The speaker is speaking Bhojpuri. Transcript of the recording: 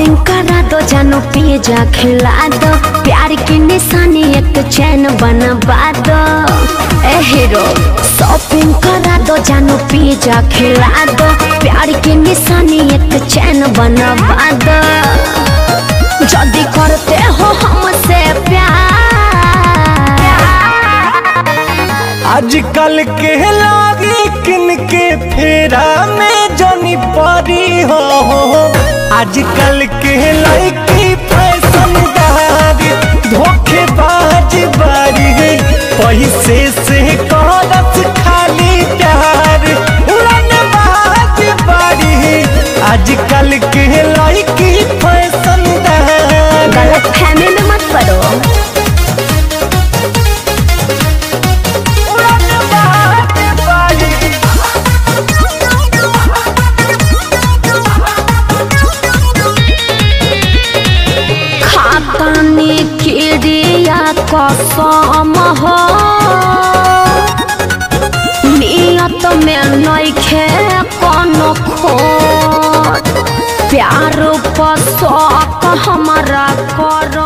शॉपिंग करा दो जानो पिज्जा खिला दो प्यार की निशानी एक चैन बनवा दो ए हीरो शॉपिंग करा दो जानो पिज्जा खिला दो प्यार की निशानी एक चैन बनवा दो जल्दी करते हो हमसे प्यार आजकल के लागी किन के फेरा में जनी परी हो आजकल के लड़की फैशन दारी धोखेबाज बारी पैसे से करत खाली प्यार उड़नबाज बारी आजकल के लड़की फैशन दारी गलत फहमी में मत पड़ो उड़नबाज बारी खातानी किरिया कसम हो नियत में नइखे कोनो खोट प्यार पर शौक हमारा कर